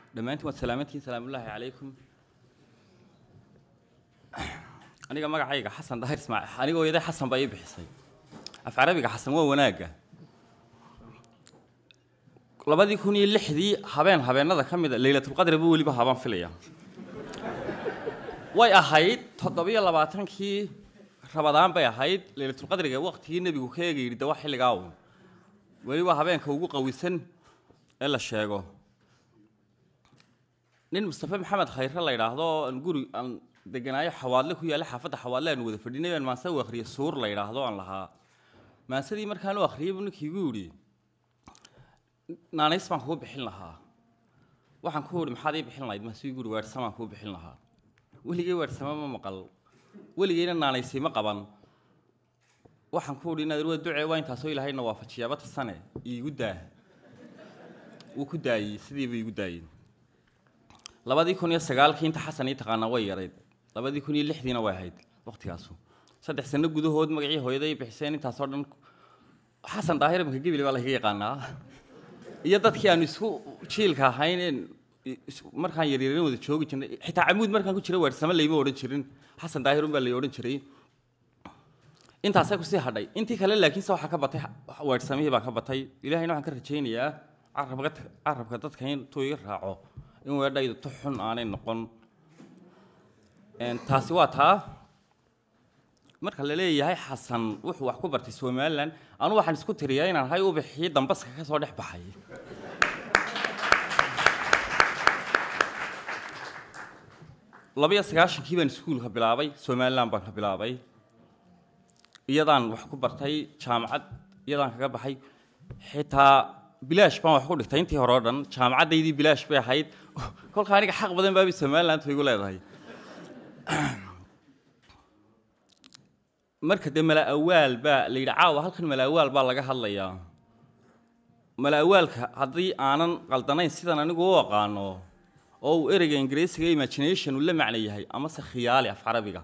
dhammaantiin waad salaamantihiin salaamullaahi calaykum aniga magacayga xasan dahir ismaaciil aniga hooyaday xasan baa ii bixisay af carabiga xasan waa wanaagga labadii kun iyo lixdii habeen habeenada ka mida leylatulqadri buu weliba habaan filaya way ahayd toddobiyo labaatankii rabadaan bay ahayd leylatulqadriga waqtigii nebigu ka eega yidhi de waa xilligaa uun weliba habeenka ugu qawisan ee la sheego nin mustafe maxamed khayre la yidhaahdo oo aan guri aan deganaayo xawaadle ku yaalla xaafadda xawaadle aan wada fadhinay baan maanse u akhriyay suur la yidhaahdo aan lahaa maansadii markaan u akhriyay buu ninkii igu yidhi naanays baan kuu bixin lahaa waxaan ku idhi maxaad ii bixin lahayd maasuu igu yidhi weersamaan kuu bixin lahaa weligay weersama ma maqal weligayna naanaysay ma qaban waxaan ku idhi inaad waa ducee waa intaasoo ilaahayna waafajiyaaba tasane iigu daa wuu ku daayey sidiiba iigu daayey labadii kun iyo sagaalkii inta xasan ii taqaanaa way yarayd labadii kun iyo lixdiina way ahayd waqtigaasu saddex sano gudahood magacii hooyaday bixiseen intaasoo dhan xasan daahir imika gebile baa lagaga yaqaanaa iyo dadkii aanu isku jiilka ahayn markaan yaryarin wada joogi jirnay xitaa camuud markaan ku jira weersamo layma odhan jirin xasan daahir un baa lay odhan jiray intaasay kusii hadhay intii kale laakiinse waxaa ka batay weersamihii baa ka batay ilahayna waxaan ka rajaynayaa carabka carabka dadka intuu iga raaco in weedhaydu tu xun aanay noqon taasi waa taa marka la leeyahay xasan wuxuu wax ku bartay somalilan anu waxaan isku tiriyaa inaan ahay ubixii dambaska ka soo dhex baxay labiyo sagaashankii baan iskuulka bilaabay somalilan baan ka bilaabay iyadaan wax ku bartay jaamacad iyadaan kaga baxay xitaa bilaash baan wax ku dhigtay intii hore o dhan jaamacaddaydii bilaash bay ahayd kolka aniga xaq badan baabay somalilantu igu leedahay marka dee mala awaal baa la yidhi caawa halkan mala awaal baa laga hadlayaa mala awaalka haddii aanan qaldanayn sidan anigu u aqaano oo uu ereyga ingiriisiga imagination uu la macno yahay amase khiyaali af carabiga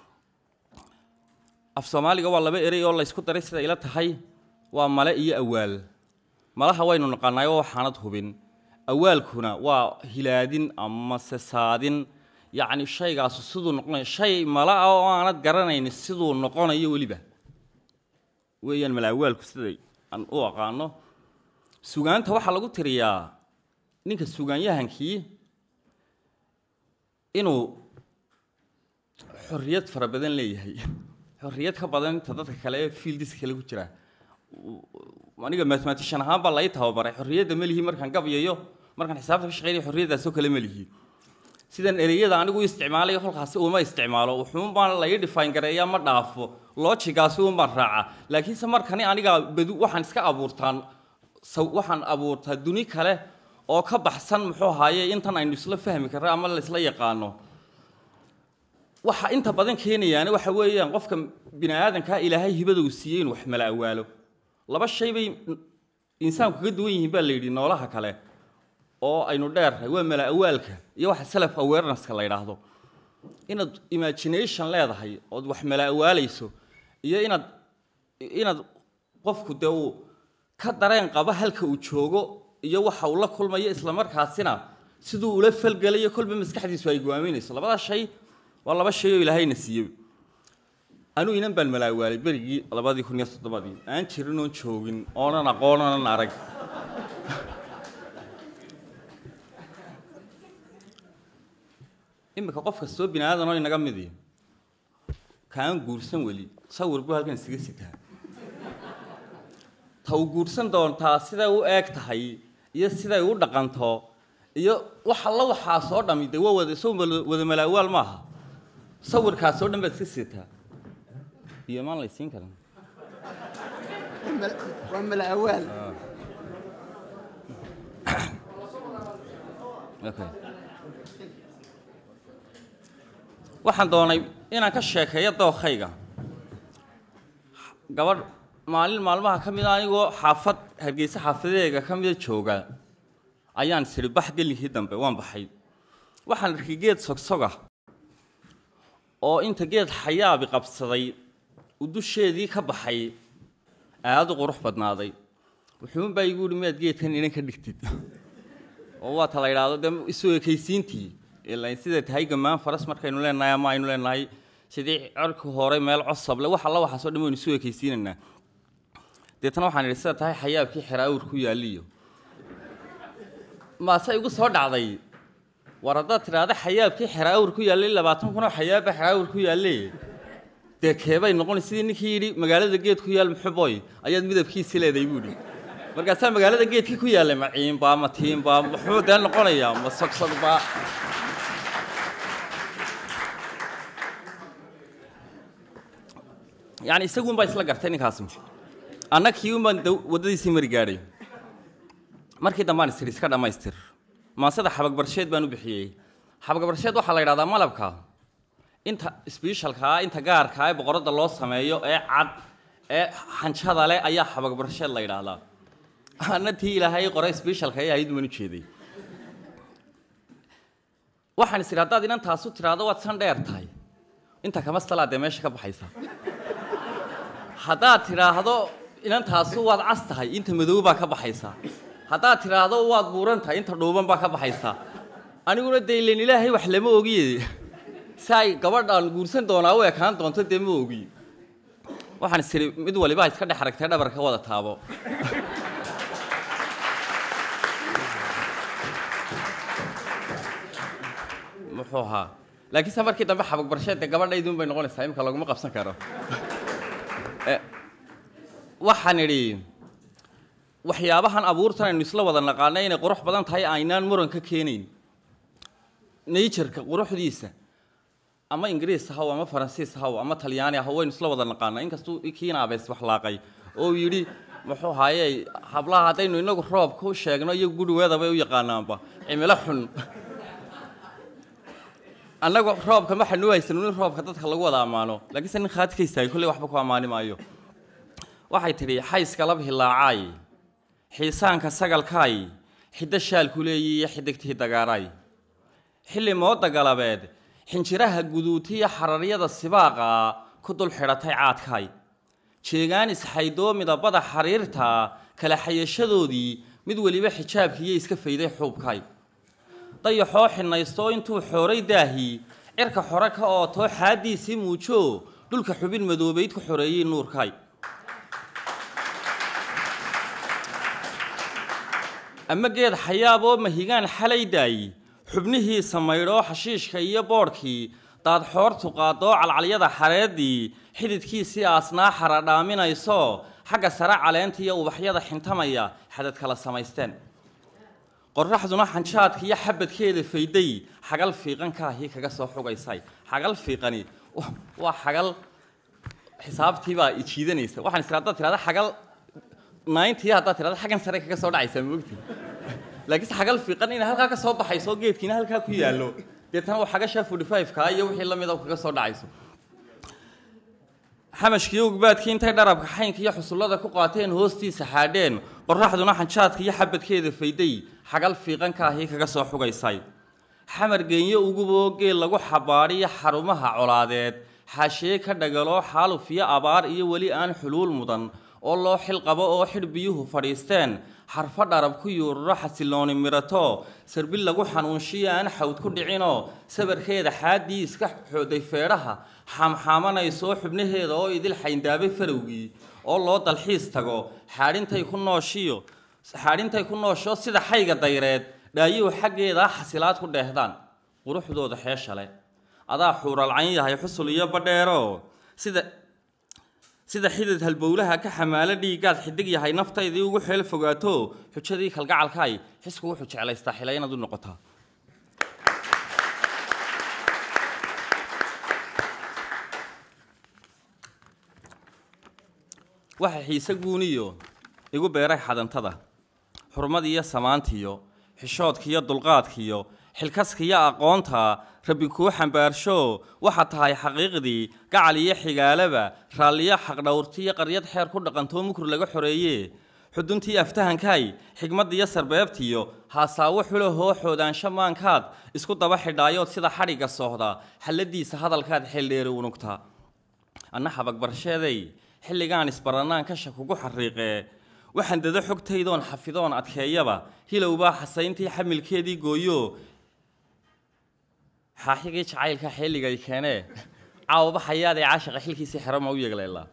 af soomaaliga waa laba erey oo la ysku daray sida ila tahay waa male iyo awaal malaha waynu naqaanaay oo waxaanad hubin awaalkuna waa hilaadin amase saadin yacni shaygaasu siduu noqonayo shay mala ah oo aanad garanaynin siduu noqonayo weliba weeyaan mala awaalku siday aan u aqaano sugaanta waxaa lagu tiriyaa ninka sugaanyahankii inuu xorriyad fara badan leeyahay xorriyad ka badan inta dadka kale ee fieldiska kale ku jira aniga mathematician ahaan baa lai tababaray xorriyadda melihi markaan gabyayo markaan xisaabta ka shaqeynaya xorriyaddaasoo kale melihi sidan ereyada anigu isticmaalayo kolkaasi uma isticmaalo wuxuun baan lai define gareeyaa ma dhaafo lojigaasi un baan raaca laakiinse markani aniga badu waxaan iska abuurtaan waxaan abuurtaa duni kale oo ka baxsan muxuu ahaaye intan aynu isla fahmi karno ama laisla yaqaano waxa inta badan keenayaana waxa weeyaan qofka bini aadankaa ilaahay hibada uu siiyey inuu wax mala awaalo laba shay bay insaanku kaga duwan yihiin baa la yidhi noolaha kale oo aynu dheernahay waa mala awaalka iyo waxa self awarenesska la yidhaahdo inaad imagination leedahay ood wax mala awaalayso iyo inaad inaad qofku dee uu ka dareen qabo halka uu joogo iyo waxa uu la kulmayo islamarkaasina siduu ula falgelayo kolba maskaxdiisu ay gwaaminayso labada shay waa laba shay oo ilaahayna siiyey anuu inan baan mala awaalay berigii labadii kun iyo toddobadii aan jirin oon joogin oonan aqoon oonan arag iminka qof kastoo bini aadan oo inaga midi kaan guursan weli sawir buu halkan isaga sitaa ta u guursan doontaa siday u eeg tahay iyo siday u dhaqanto iyo wax alla waxaa soo dhami dee waa wada soo wada malaawaal maaha sawirkaas oo dhan baad iska sitaa iyo maan laysiin karin waa mala awaal okay waxaan doonay inaan ka sheekeeyo dookhayga gabadh maalin maalmaha ka mida anigoo xaafad hargeysa xaafadeega ka mida jooga ayaan sidhi bax gelinkii dambe waan baxay waxaan arkay geed sogsoga oo inta geed xayaabi qabsaday uu dusheedii ka baxay aada u qurux badnaaday wuxuunbaa igu yihi miyaad geedkan inan ka dhigtid oo waa ta la yidhaahdo dee isu ekaysiintii ilan sida tahay gamaan faras markaynu leenahay ama aynu leenahay sidii cirku hore meel cosable wax alla waxaasoo dhan waynu isu ekaysiinaynaa deetana waxaan idhi sida tahay xayaabkii xeraawur ku yaaliyo maase igu soo dhacday war haddaad tidhaahda xayaabkii xeraawur ku yaallay labaatan kunoo xayaabba xeraawur ku yaalle dee keebay noqon sidii ninkii yidhi magaalada geed ku yaal muxuboy ayaad midabkiisi leeday buu idhi markaasaa magaalada geedkii ku yaallay ma ciinbaa ma tiinbaa muxuu dee noqonayaa ma sogsogbaa yani isaguun baa isla gartay ninkaasi anna kii un baan waddadiisii mari gaadhay markii dambaan isiri iska dhammaystir maasada xabagbarsheed baan u bixiyey xabagbarsheed waxaa la yidhahdaa malabka inta sbeshalkaa inta gaarkaa ee boqoradda loo sameeyo ee cad ee xanjada leh ayaa xabagbarsheed la yidhaahdaa anna tii ilaahay qoray sbeshalka ee ahayd baan u jeeday waxaan is idhi haddaad inan taasu tidhaahdo waad san dheer tahay inta kama salaa dee meesha ka baxaysa haddaad tidhaahdo inantaasu waad cas tahay inta madow baa ka baxaysa haddaad tidhaahdo waad buuran tahay inta dhuuban baa ka baxaysa aniguna dee ilan ilaahay wax lama ogiye si ay gabadhaan guursan doonaa u ekaan doonto dee ma ogi waxaan is idhi mid waliba iska dhex aragtay dhabarka wada taabo muxuu ahaa laakiinse markii dambe xabagbarsheed dee gabadhaydun bay noqonaysaa imika laguma qabsan karo waxaan idhi waxyaabahan abuurtan aynu isla wada naqaana inay qurux badan tahay aynaan muran ka keenayn natureka quruxdiisa ama ingiriis haw ama faransiis haw ama talyaani haw waynu isla wada naqaanaa inkastuu kiina abeys waxlaaqay oo yidhi muxuu haaye hablaha haddaynu inagu roobka u sheegno iyo gurigeeda bay u yaqaanaanba cimilo xun annagu roobka ma xanu haysan in roobka dadka lagu wada ammaano laakiinse nin khaadkaysaay kolley waxba ku ammaani maayo waxay tidhi xayska lab hilaacaay xiisaanka sagalkaay xiddo shaalku leeyi iyo xidigtii dagaaraay xilli mooda galabeed xinjiraha guduutiya xararyada sibaaqa ku dul xidhatay caadkaay jeegaan isxaydoo midabada xariirta kala xayashadoodii mid weliba xijaabkiiyo iska fayday xuubkaay dayaxoo xinaystoo intuu xooray daahii cirka xore ka ootoo xaaddiisii muujo dhulka xubin madoobayd ku xoreeyey nuurkaay ama geed xayaaboo mahigaan xalay daayi xubnihiisa maydhoo xashiishka iyo boodhkii daadxoortu qaadoo calcalyada xareeddii xididkiisii aasnaa xara dhaaminayso xagga sare caleenta iyo ubaxyada xintamaya xadad kala samaysteen qorraxduna xanjaadka iyo xabadkeeda fayday xagal fiiqankaahii kaga soo xugaysay xagal fiiqani waa xagal xisaabtiibaa ijiidanaysa waxaan is haddaad tirahda xagal ninety haddaad tirahda xaggan sare kaga soo dhacaysaa moogti laakiinse xagal fiiqan inay halkaa ka soo baxayso oo geedkiina halkaa ku yaallo deetana waa xagashaa forty five-ka iyo wixii la mida kaga soo dhacayso xamashkiiyo ugbaadkii intay dharabka xaynka iyo xusullada ku qaateen hoostiisa xaadheen qorraxduna xanjaadka iyo xabadkeeda fayday xagal fiiqankaahii kaga soo xugaysay xamar geenyo uguboo geel lagu xabaadhiyo xarumaha colaadeed xaashee ka dhagaloo xaaluf iyo abaar iyo weli aan xuluul mudan oo loo xil qabo oo xidh biyuhu fadhiisteen xarfo dharab ku yuururo xasilooni mirato sarbil lagu xanuunshiyo aan xawd ku dhicinoo sabarkeeda xaaddii iska xooday feedhaha xaamxaamanaysoo xubnaheeda oo idil xayndaabay farowgii oo loo dalxiis tago xaadhintay ku nooshiyo xaadhintay ku noosho sida xayga dayreed dhaayuhu xaggeeda xasilaad ku dheehdaan quruxdooda xeeshale adaa xuuralcayn yahay xusul iyo badheero sida sida xidid halbowlaha ka xamaalo dhiiggaad xidig yahay naftaydii ugu xeel fogaato xujadii kalgacalkaay xisku wuxuu jeclaystaa xila inaad u noqotaa waxa xiise guuniyo igu beeray xadantada xurmadiiyo samaantiyo xishoodkiiyo dulqaadkiyo xilkaskiyo aqoonta rabbi kuu xambaarsho waxaad tahay xaqiiqdii gacal iyo xigaalaba raalliyo xaqdhowrtiyo qaryad xeer ku dhaqantoo mukur laga xoreeye xuduntii aftahankaay xigmaddiyo sarbeebtiyo haasaawo xulahoo xoodaansho maankaad isku daba xidhaayood sida xadhigga soohda xalladiisa hadalkaad xeeldheeri unugta anna xabagbarsheeday xilligaan isbarannaan kasha kugu xariiqee waxaan dado xogtaydoon xafidoon adkeeyaba hilowbaa xasayntii xamilkeedii gooyo xaaxigii jacaylka xilligay keenee caawaba xayaad ee caashaqa xilkiisii xero ma u yeegleelaa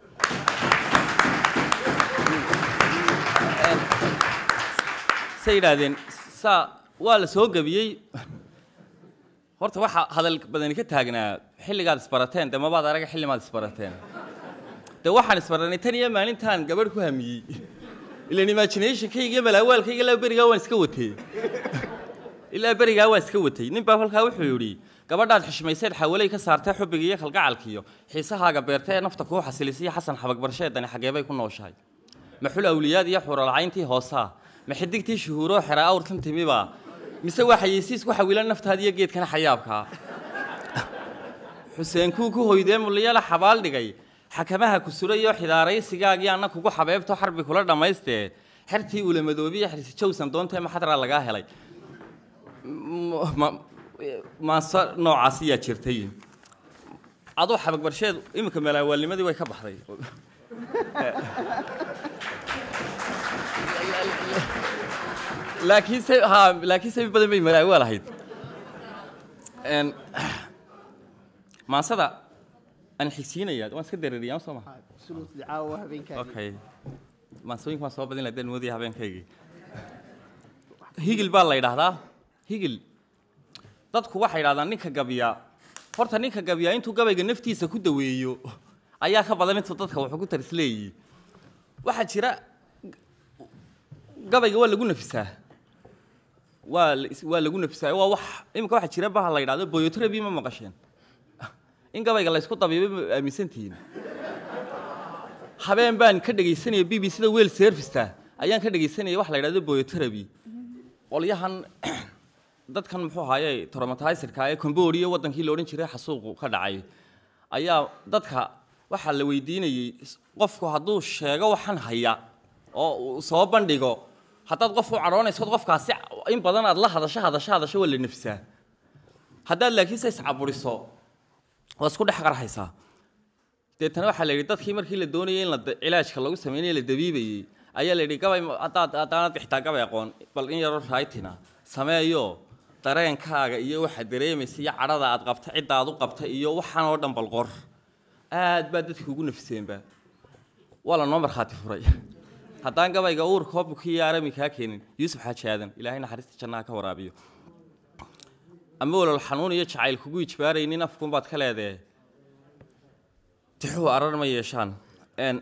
say yidhaahdeen saa waa la soo gebiyey horta waxaa hadal badani ka taagnaa xilligaad isbarateen dee mabaad araga xillimaad isbarateen dee waxaan isbaranay tan iyo maalintaan gabadh ku hamiyey ilan imaginationkayga iyo malaawaalkayga ilaa berigaa waan iska watay ilaa berigaa waa iska watay nin baa kolkaa wuxuu yidhi gabadhaad xushmayseed xawalay ka saartee xubbiga iyo kalgacalkiyo xiisahaaga beerta ee nafta kuu xasilisaiyo xasan xabag barsheedani xageebay ku nooshahay maxul awliyaad iyo xuralcayntii hoosaa ma xidigtii shuhuuroo xera awrtan timibaa mise waa xayeysiis ku xawilan naftaada iyo geedkana xayaabkaa xuseen kuu ku hoydee muliyala xabaal dhigay xakamaha ku surayo xidaaraysigaagii anna kugu xabeebto xarbi kula dhammaystee xertii uulamadoobiya xirsi jowsan doontee maxadraa lagaa helay maanso noocaas ayaa jirtay aduu xabag barsheed iminka malaawaalnimadii way ka baxday laakiin se ha laakiin se badan bay malaawaal ahayd maansada aan xigsiinaya waan iska dareeriyaa soo maha absolutely caawa habeenkaaga okay maansooyinka waan soo badin lahayd moodaya habeenkaygii higil baa la yidhaahdaa higil dadku waxay yidhahdaan ninka gabiya horta ninka gabiya intuu gabayga naftiisa ku daweeyo ayaa ka badan intuu dadka wuxuu ku tarisleeyi waxaa jira gabayga waa lagu nafisaa waa la is- waa lagu nafisaa waa wax iminka waxaa jira baha la yidhahdo boyotrabi ma maqasheen in gabayga la isku dabiibay ma aaminsantihiin habeen baan ka dhegaysanaya b b c da wel serviceta ayaan ka dhegaysanaya wax la yidhahdo boyotrabi qolyahan dadkan muxuu ahaaye traumatizerka ee cambodia wadankii la odhan jiray xasuuqu ka dhacay ayaa dadka waxaa la weydiinayey qofku hadduu sheego waxan haya oo uu soo bandhigo haddaad qof u cadhoonayso qofkaasi in badan aad la hadasho hadasho hadasho waa la nafsaa haddaad laakiinse iscaburiso waa isku dhex qarxaysaa deetana waxaa la yidhi dadkii markii la doonayay in la da- cilaajka lagu sameynaya la dabiibayey ayaa la yidhi gabay ma- haddaad haddaanad xitaa gabay aqoon bal in yaroo raytina sameeyo dareenkaaga iyo waxaad dareemaysa iyo cadhada aad qabta cidda aad u qabta iyo waxaan oo dhan bal qor aad baa dadki ugu nafiseenba waa la noo markhaati furay haddaan gabayga uur koobka iyo arami kaa keenin yuusuf xaaji aadan ilaahay naxariista jannaha ka waraabiyo ama walal xanuun iyo jacayl kugu ijbaaraynin afkunbaad ka leedahe tixuhu arar ma yeeshaan Een,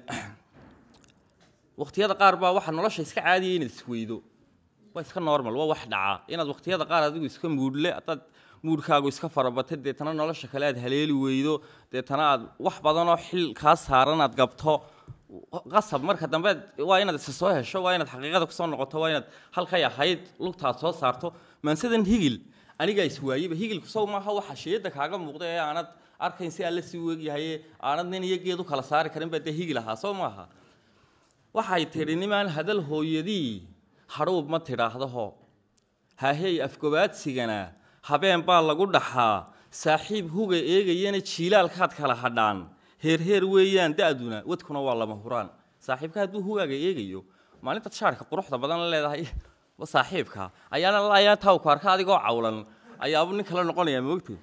waqtiyada qaar baa waxaa nolosha iska caadiyay inaad isweydo waa iska normal waa wax dhacaa inaad waqtiyada qaar adigu iska muudhle haddaad muudhkaagu iska farabato deetana nolosha kale aad haleeli weydo deetana aad wax badanoo xil kaa saaran aad gabto qasab marka dambe waa inaad isa soo hesho waa inaad xaqiiqada kusoo noqoto waa inaad halkay ahayd lugtaad soo saarto maansadan higil anigaa iswaayeba higilku sow maaha waxa sheeda kaaga muuqda ee aanad arkayn si alle si weegyahaye aanad nin iyo geed u kala saari karin baa dee higil ahaa soo maaha waxay tidhi nimaan hadal hooyadii hadhuub ma tidhaahdaho hahey afgobaadsigana habeen baa lagu dhaxaa saaxiib huga eegayana jiilaalkaad kala hadhaan heerheer weeyaan da'duna wadkuna waa lama huraan saaxiibka hadduu hugaaga eegayo maalintaad shaarka quruxda badan la leedahay wa saaxiibka ayaana laayaa tawku arka adigoo cawlan ayaabuu nin kale noqonayaa moogtay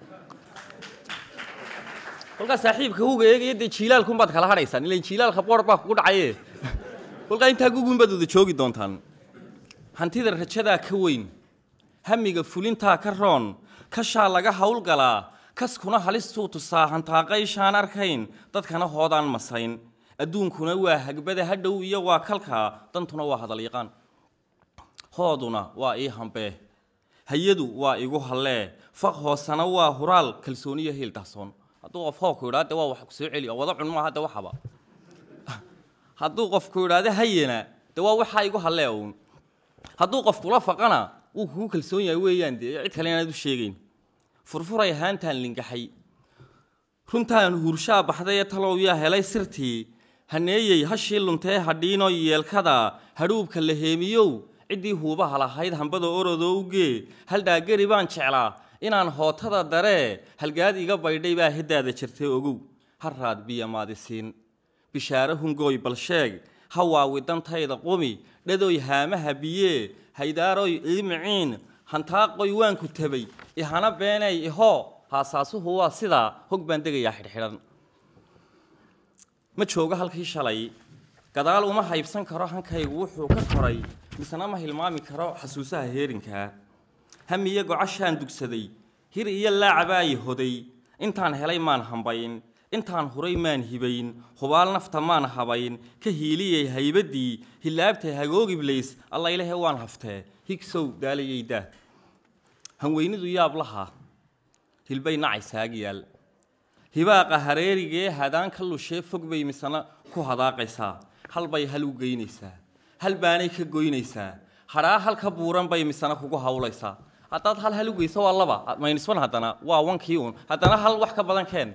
kolkaa saaxiibka huga eegaya dee jiilaalkunbaad kala hadhaysaan ilan jiilaalka boor baa kugu dhacaye kolkaa intaa gugunbaad wada joogi doontaan hantida rajadaa ka weyn hamiga fulintaa ka roon kashaa laga howlgalaa kaskuna halistuu tusaa hantaaqayshaan arkayn dadkana hoodaan masayn adduunkuna waa hagbada hadhow iyo waa kalkaa dantuna waa hadalyaqaan hooduna waa ii hambee hayadu waa igu hallee faq hoosana waa huraal kalsooniyo hiil dahsoon hadduu qof hoogku idhaa de waa wax kusoo celi oo wada cun maaha de waxaba hadduu qofku idhaahdo hayana de waa waxaa igu hallee uun hadduu qofkula faqana wuu kugu kalsoon yahay weeyaan dee cid kale inaad u sheegayn furfuray haantaan lingaxay runtaan huurshaa baxday ee talow yaa helay sirtii haneeyey hashii luntee hadhiino yeelkada hadhuubka la heemiyow ciddii huubaha lahayd hambada orodoo ugee haldhaageri baan jeclaa inaan hootada daree halgaad iga baydhay baa heddaada jirtay ogow haraad biyo maadisiin bishaare hungooy bal sheeg hawaawi dantayda qumi dhadoy haamaha biyee haydaaroy iimiciin hantaaqoy waanku tabay ihana beenay ihoo haasaasuhu waa sidaa hog baan degayaa xidhxidhan ma joogo halkii shalay gadaal uma haybsan karo hankaygu wuxuu ka koray misena ma hilmaami karo xasuusaha heerinkaa hamiyo gocashaan dugsaday hir iyo laacabaayi hoday intaan helay maan hambayn intaan huray maan hibayn hubaal nafta maan habayn ka hiiliyay haybaddii hilaabtay hagoogiblays alla ilahe waan haftee higsow daalayaydaa hanweynidu yaab laha hilbay nacay saagyaal hibaaqa hareerigee hadaan ka lushee fog bay misena ku hadaaqaysaa hal bay hal u geynaysaa hal baanay ka goynaysaa hadhaa hal ka buuran bay misena kugu hawlaysaa haddaad hal hal u geyso waa laba maynisban haddana waa wankii uun haddana hal wax ka badan keen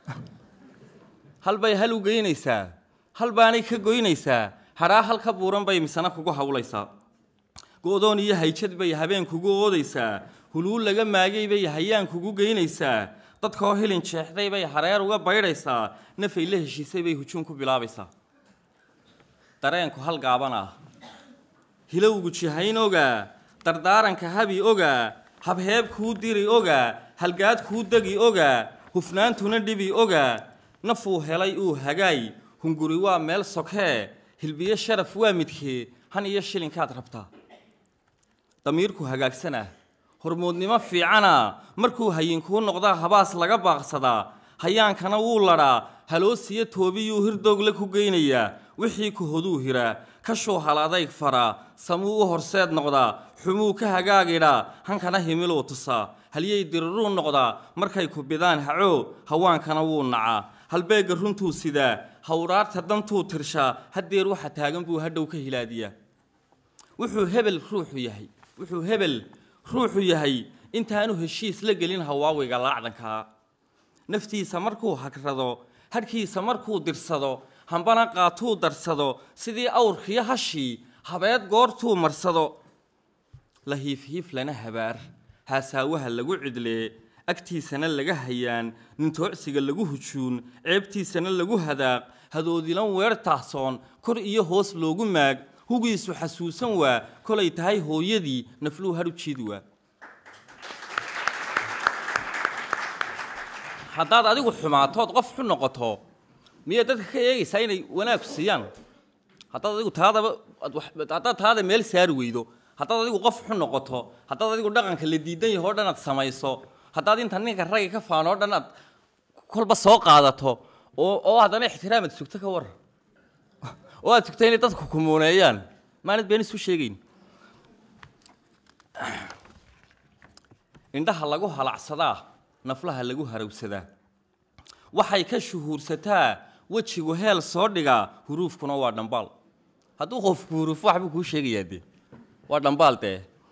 hal bay hal u geynaysaa hal baanay ka goynaysaa hadhaa hal ka buuran bay misena kugu hawlaysaa go-doon iyo hayjad bay habeen kugu oodaysaa huluul laga maagay bay hayaan kugu geynaysaa dadkoo hilin jeexday bay hareer uga baydhaysaa nafay la heshiisay bay hujuun ku bilaabaysaa dareenku hal gaaban ah hilowgu jihayn ogaa dardaaranka habi ogaa habheeb kuu diri ogaa halgaad kuu degi ogaa hufnaantuna dhibi ogaa nafuu helay uu hagaay hunguri waa meel sokhee hilbiyo sharaf waa midkee han iyo shilinkaad rabtaa damiirku hagaagsanah hormoodnimo fiicana markuu hayinkuu noqdaa habaas laga baaqsadaa hayaankana wuu ladhaa haloosiyo toobiyuu hirdoogle ku geynayaa wixii ku hoduu hiraa kashuu hal adayg faraa samuu u horseed noqdaa xumuu ka hagaagidhaa hankana himiluu tusaa halyay diriruu noqdaa markay ku bidaan hacoo hawaankana wuu nacaa halbeegga runtuu sidaa hawraarta dantuu tirshaa haddeer waxa taagan buu hadhow ka hilaadiyaa wuxuu hebel ruuxu yahay wuxuu hebel ruuxu yahay intaanu heshiis la gelin hawaawiga laacdankaa naftiisa markuu hagrado hadhkiisa markuu dirsado hambana qaatuu darsado sidii awrkiyo hashii habeed goortuu marsado la hiifhiif lana habaar haasaawaha lagu cidlee agtiisana laga hayaan nintoocsiga lagu hujuun ceebtiisana lagu hadaaq hadoodilan weer taahsoon kor iyo hoos loogu maag hugiisu xasuusan waa kolay tahay hooyadii nafluu hadhu jiidi waa haddaad adigu xumaatood qof xu noqoto miyaad dadka ka eegaysaa inay wanaag siiyaan haddaad adigu taadaba haddaad taada meel saari weydo haddaad adigu qof xu noqoto haddaad adigu dhaqanka la diidan yaho o dhan aad samayso haddaad inta ninka ragga ka faano o dhan aad kolba soo qaadato oo oo haddana ixtiraamad sugto ka waran oo aad sugto inay dadku kumuuneeyaan maanad been isu sheegayn indhaha lagu halacsadaa naflaha lagu harawsadaa waxay ka shuhuursataa wejigu heel soo dhigaa huruufkuna waa dhambaal hadduu qofku huruuf waxbuu kuu sheegayaa dee waa dhambaal dee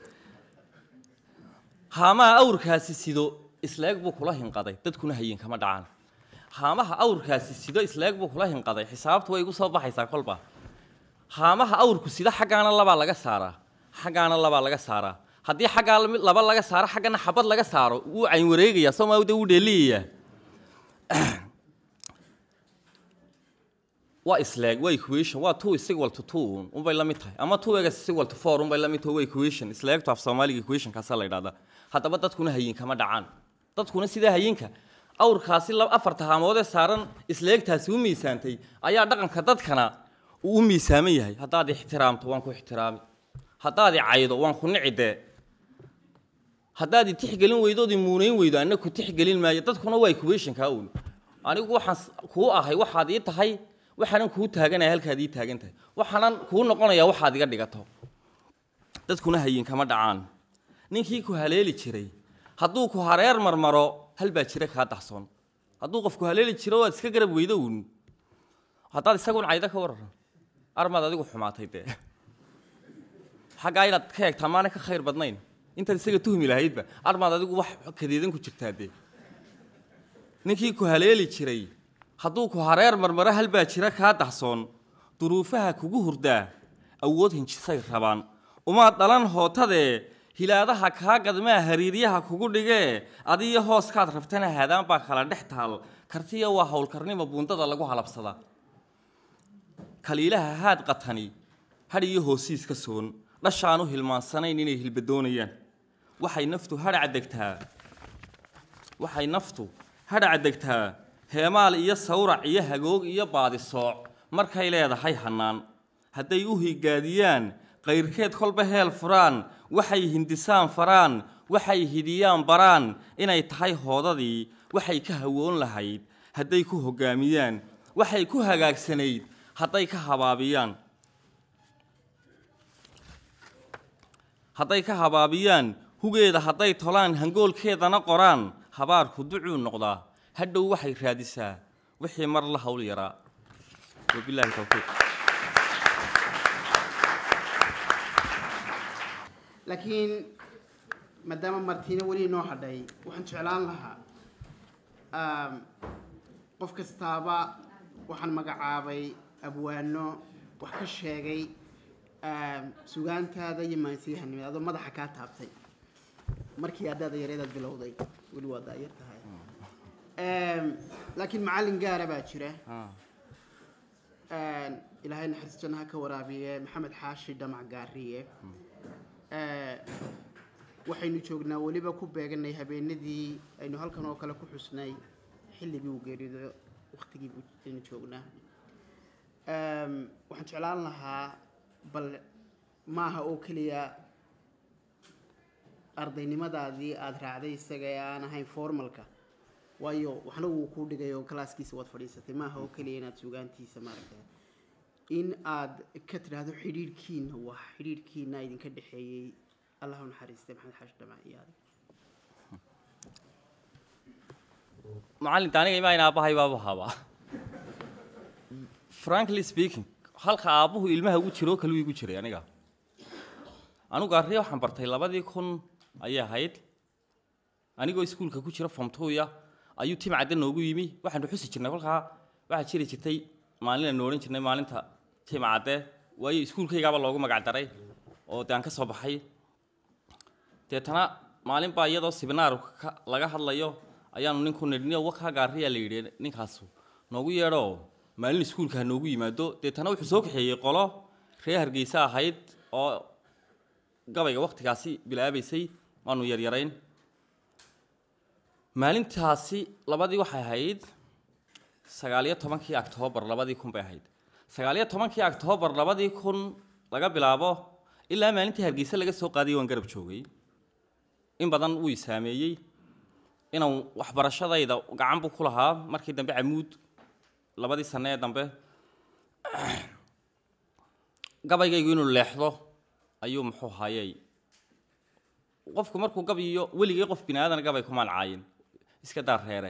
haamaha awrkaasi sido isleeg buu kula hinqaday dadkuna hayin kama dhacaan haamaha awrkaasi sido isleeg buu kula hinqaday xisaabtu way igu soo baxaysaa kolba haamaha awrku sida xaggaana labaa laga saaraa xaggaana labaa laga saaraa haddii xaggaa laba laga saaro xaggana xabad laga saaro wuu cayn wareegayaa sooma de wuu dheeliyayaa waa isleeg waa equation waa two is equal to two unbay la mid tahay ama two egas is equal to four unbay la mid tahay waa equation isleegtu af soomaaliga equation kaasaa la yidhahdaa haddaba dadkuna hayin kama dhacaan dadkuna sidaa hayinka awrkaasi afarta haamoodee saaran isleegtaasi u miisaantay ayaa dhaqanka dadkana uu u miisaaman yahay haddaad ixtiraamto waan ku ixtiraami haddaad i caydo waan ku nici dee haddaad i tixgelin weydood i muunayn weydo anna ku tixgelin maayo dadkuna waa equationkaa uun anigu waxaan kuu ahay waxaad ii tahay waxaanan kuu taaganaya halkaad ii taagan tahay waxaanan kuu noqonayaa waxaad iga dhigato dadkuna hayin kama dhacaan ninkii ku haleeli jiray hadduu ku hareer marmaro hal baa jira kaa dahsoon hadduu qofku haleeli jiro waad iska garab weydo uun haddaad isagun caydo ka waran armaad adigu xumaatay dee xaggaa inaad ka eegtaa maana ka khayr badnayn intaad isaga tuhmi lahaydba armaad adigu wax kadeedan ku jirtaa dee ninkii ku haleeli jiray hadduu ku hareer marmaro hal baa jira kaa dahsoon duruufaha kugu hurdaa awood hinjisay rabaan umaad dhalan hootadee hilaadaha kaa gadmaa hariiryaha kugu dhigee adiyo hooskaad rabtana haadaan baa kala dhex taal kartiya waa howlkarnimo buundada lagu halabsadaa kaliilaha haad qatani hadh iyo hoosiis ka soon dhashaanu hilmaansanayn inay hilbadoonayaan waxay naftu hadhac degtaa waxay naftu hadhac degtaa heemaal iyo sawrac iyo hagoog iyo baadisooc markay leedahay hannaan hadday u higaadiyaan qayrkeed kolba heel furaan waxay hindisaan faraan waxay hidiyaan baraan inay tahay hoodadii waxay ka hawoon lahayd hadday ku hoggaamiyaan waxay ku hagaagsanayd hadday ka habaabiyaan hadday ka habaabiyaan hugeeda hadday tolaan hangoolkeedana qoraan habaarku ducuu noqdaa hadhow waxay raadisaa wixii mar la hawl yaraa wabilaahi towfiiq laakiin maadaama martiina weli inoo hadhay waxaan jeclaan lahaa um, qof kastaaba waxaan magacaabay abwaano wax ka sheegay um, sugaantaada iyo maansiyahanimada adoo madaxa kaa taabtay markii haddaada yareedaad bilowday weli waa daayar tahay Um, laakiin macallin gaara baa jira Ah, Um, ilaahay naxariis jannaha ka waraabiye maxamed xaashi dhamac gaariye Uh, waxaynu joognaa weliba ku beeganay habeenadii aynu halkan oo kale ku xusnay xilligii uu geerido waktigii buu- aynu joognaa Um, waxaan jeclaan lahaa bal maaha oo keliya ardaynimadaadii aada raacday isaga ee aan ahayn formalka waayo waxna wuu kuu dhigay oo kalaaskiisa waad fadhiisatay maaha oo keliya inaad sugaantiisa maaragtay in aad ka tidhaahdo xidhiidhkiina waa xidhiidhkiina idinka dhexeeyey allah u naxariistay maxamed xaashi dhamac iyo adig macallinta aniga imaa in aabbahay baabu habaa frankly speaking halka aabbuhu ilmaha ugu jiro oo kale uu igu jiray aniga anugu arriya waxaan bartay labadii kun ayay ahayd anigoo iskuulka ku jira fomtuya ayuu tim cadde noogu yimi waxaanu xusi jirnay kolkaa waxaa jiri jirtay maalin aanu odhan jirnay maalinta tim cadde waayo iskuulkaygaaba loogu magac daray oo dee aan ka soo baxay deetana maalin baa iyadoo sibinaar ka- laga hadlayo ayaanu ninku nidhi wakaa gaariyaa la yidhi ninkaasu noogu yeedho maalin iskuulka ha noogu yimaado deetana wuxuu soo kaxeeyey qolo reer hargeysa ahayd oo gabayga waktigaasi bilaabaysay waanu yaryarayn maalintaasi labadii waxay ahayd sagaaliyo tobankii octoobar labadii kun bay ahayd sagaaliyo tobankii octoobar labadii kun laga bilaabo ilaa maalintii hargeysa laga soo qaadayay waan garab joogay in badan wuu i saameeyey inaan waxbarashadayda gacan buu ku lahaa markii dambe camuud labadii sane ee dambe gabaygaygu inuu leexdo ayuu muxuu hayay qofku markuu gabiyo weligii qof bini aadan gabay kumaan caayin iska daar reere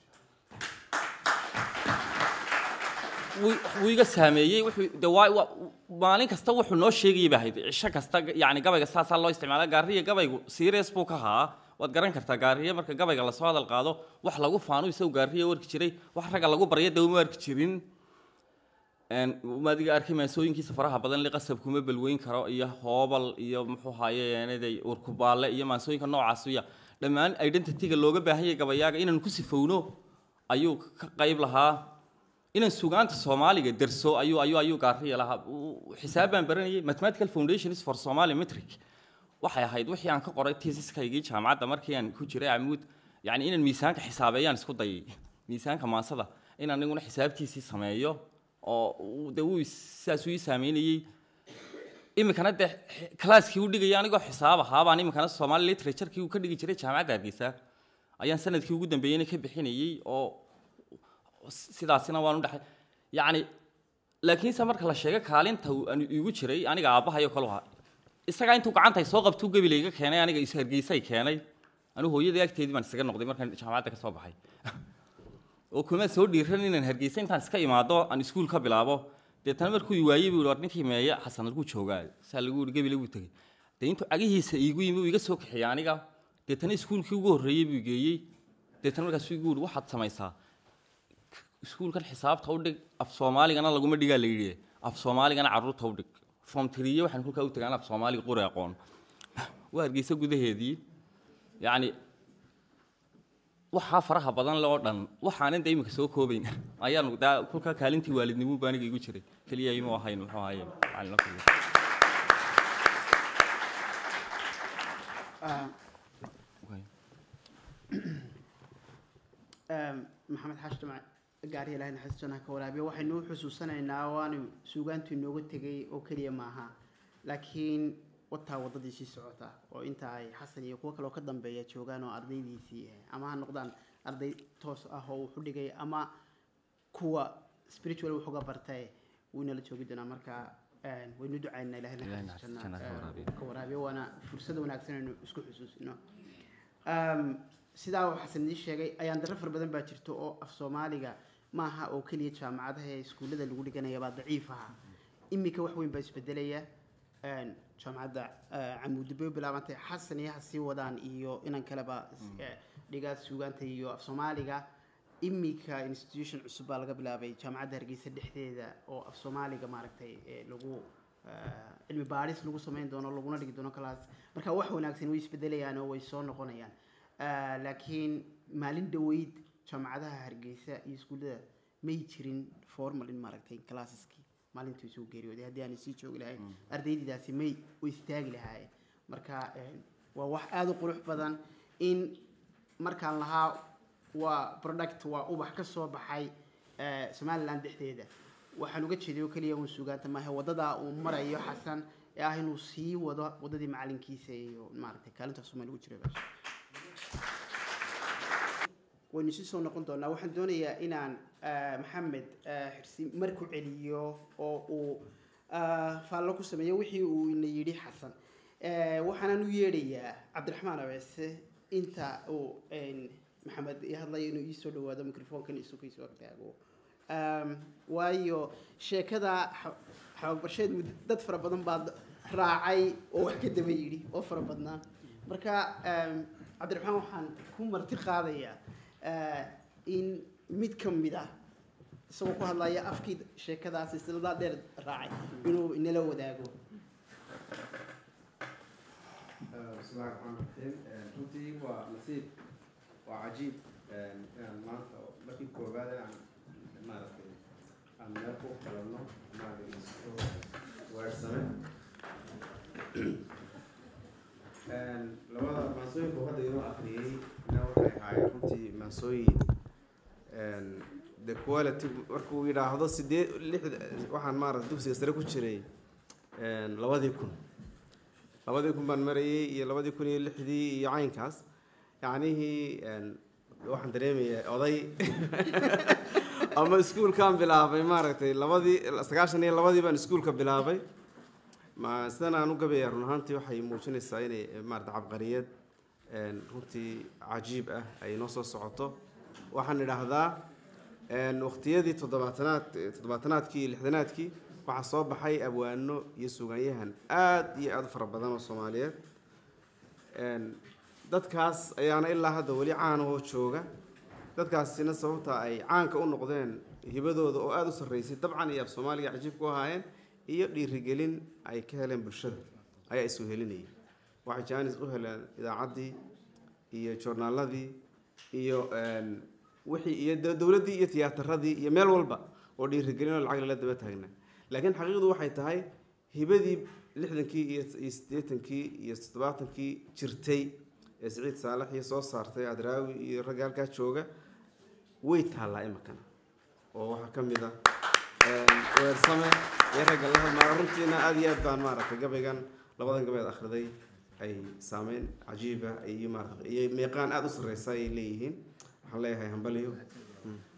wuu- wuu iga saameeyey wuxuu de waa waa- maalin kasta wuxuu noo sheegayay ba ahayd cisho kasta yani gabayga saasaa loo isticmaala gaariya gabaygu serious buu ka haa waad garan kartaa gaariye marka gabayga lasoo hadal qaado wax lagu faano isagu gaariya warki jiray wax ragga lagu barya de uma arki jirin Een, uma adiga arkay maasooyinkiisa faraha badan li qasab kuma balweyn karo iyo hoobal iyo muxuu haaye eenaday urkubaale iyo maasooyinka noocaas ya dhammaan identityga looga baahan yahay gabayaaga inaan ku sifowno ayuu ka qayb lahaa inaan sugaanta soomaaliga derso ayuu ayuu ayuu gaariya lahaa Uu- xisaab baan baranayay mathematical foundations for somali metric waxay ahayd wixii aan ka qoray tesiskaygii jaamacadda markii aan ku jiray camuud yani inaan miisaanka xisaabeeyaan isku dayay miisaanka maasada in aniguna xisaabtiisii sameeyo oo uu- dee uu is- sidaasuu ii saameynayey iminkana dee x- kalaaskii u dhigaya anigoo xisaab ahaa baan iminkana somali literaturkii uu ka dhigi jiray jaamacadda hargeysa ayaan sanadkii ugu dambeeyeyna ka bixinayey oo sidaasina waan u dhexay yacni laakiinse marka la sheego kaalinta uu aan igu jiray aniga aabbahayo kalu ahaa isagaa intuu gacanta soo qabtuu gebile iga keenay aniga is hargeysay keenay anigu hooyadii agteedii baan isaga noqday markaan jaamacadda ka soo baxay oo kuma soo dhiiran inaan hargeysa intaan iska imaado aan iskuul ka bilaabo deetana markuu i waayey buu war ninkii meeye xasan lagu joogaa saa lagu yihi gebile buu tegey dee intuu cagihiisa iigu yimi uu iga soo kaxeeyey aniga deetana iskuulkii ugu horreeyey buu geeyey deetana markaasuu igu yihi waxaad samaysaa iskuulkan xisaabta u dhig af soomaaligana laguma dhigaa la yidhi af soomaaligana carruurta u dhig form tiriye waxaan kolkaa u tagaan af soomaaliga qori aqoon waa hargeysa gudaheedii yacni waxaa faraha badan le oo dhan waxaanan de iminka soo koobayn ayaanu daa kulka kaalintii waalidnimuu baaniga igu jiray keliya imuu ahayn muxuu ahaye macalino keliya Ah, Okay. Ehm, maxamed xaashi jamac gaari ilaahay naxariis jannaha ka waraabiya waxaynu u xusuusanaynaa waanu suugaantu inooga tegay oo keliya maaha laakiin wataa waddadii sii socota oo inta ay xasan iyo kuwo kale oo ka dambeeya joogaan oo ardaydiisii ah ama ha noqdaan arday toos ah oo wuxu dhigay ama kuwa spiritual wuxuga bartay wuu inala joogi doonaa marka een, waynu ducaynaa ilaahay Ilaahay naxariis naxariis jannaha jannaha ka eh, waraabiyo. ka waraabiyo waana fursad wanaagsan aynu isku xusuusino Um, sidaa uu xasan idin sheegay ayaan darro fara badan baa jirto oo af soomaaliga maaha oo keliya jaamacadaha ee iskuullada lagu dhiganaya baa daciif aha iminka wax weyn baa isbedelaya Een, jaamacadda eh, camuudib bay u bilaabantay xasan iyo ha sii wadaan iyo inan kaleba eh, dhigaa suugaanta iyo af soomaaliga iminka institution cusub baa laga bilaabay jaamacadda hargeysa dhexdeeda oo af soomaaliga maaragtay eh, lagu eh, cilmi baadhis lagu samayn doono laguna dhigi doono kalaas marka wax wanaagsan way isbedelayaan oo way soo noqonayaan Eh, laakiin maalin dhaweyd jaamacadaha hargeysa iyo iskuullada may jirin formal in maaragtay classeski maalintuu soo geeriyooday haddii aanay sii joogi lahayn ardaydidaasi may u istaagi lahaayeen marka eh, waa wax aada u qurux badan in markaan lahaa waa product waa ubax ka soo baxay eh, somaliland dhexdeeda waxaan uga jeeday oo keliya uun suugaanta maahe waddadaa uu marayo xasan ee ah inuu sii wado waddadii macalinkiisa iyo maaragtay kaalinta soomaali ugu jiray baash waynu sii soo noqon doonaa waxaan doonayaa inaan eh, maxamed eh, xirsi marku celiyo oo uu eh, faallo ku sameeyo wixii uu ina yidhi xasan Eh, waxaanan u yeedhayaa cabdiraxmaan abeese inta uu een, maxamed ii hadlayo inuu iisoo dhawaado microfonkan isukiisoo agtaago Um, waayo sheekada xa- xababarsheed mud- dad fara badan baa d- raacay oo wax ka daba yidhi oo fara badnaa marka um, cabdiraxmaan waxaan ku marti qaadayaa eh, in mid ka mid ah isagoo ku hadlaya afkii sheekadaas silsiladaa dheer raacay inuu inala wadaago بسم الله الرحمن الرحيم runtii waa nasiib waa cajiib inaan maanta markii koowaad aan maaragtay aan meel ku qalanno maaragtay isku weersame labada maansooyinka hadda inoo akhriyey na waxay ahaayeen runtii maansooyin the quality markuu yidhaahdo sideed lixda waxaan maaragtay dugsiga sare ku jiray labadii kun labadii kun baan marayay iyo labadii kun iyo lixdii iyo caynkaas yacnihii waxaan dareemayaa oday ama iskuulkaan bilaabay maaragtay labadii sagaashan iyo labadii baan iskuulka bilaabay ma sidan aan u gabayaa run ahaantii waxay muujinaysaa inay maarata cabqariyad runtii cajiib ah ay noo soo socoto waxaan idhaahdaa waqtiyadii toddobaatanaad toddobaatanaadkii iyo lixdanaadkii waxaa soo baxay abwaano iyo sugaanyahan aada iyo aada u fara badan oo soomaaliyeed dadkaas ayaana ilaa hadda weli caanahoo jooga dadkaasina sababta ay caanka u noqdeen hibadooda oo aada u sarreysay dabcan iyo af soomaaliga cajiib ku ahaayeen iyo dhiirigelin ay ka heleen bulshada ayaa isu helinayay waxay jaanis u heleen idaacaddii iyo joornaaladii iyo wixii iyo dowladdii iyo tiyaatarradii iyo meel walba oo dhiirigelin oo lacag lala daba taagna laakiin xaqiiqdu waxay tahay hibadii lixdankii iyo iyo siddeetankii iyo toddobaatankii jirtay ee siciid saalax iyo soo saartay adraawi iyo ragga halkaa jooga way taallaa imikana oo waxaa ka mid ah weersame iyo ragga la hadmaayo runtiina aada iyo aad baan maaragtay gabaygan labadan gabeed akhriday ay saameyn cajiiba iyo maarata iyo meeqaan aada u sarreysa ay leeyihiin waxaan leeyahay hambaliyo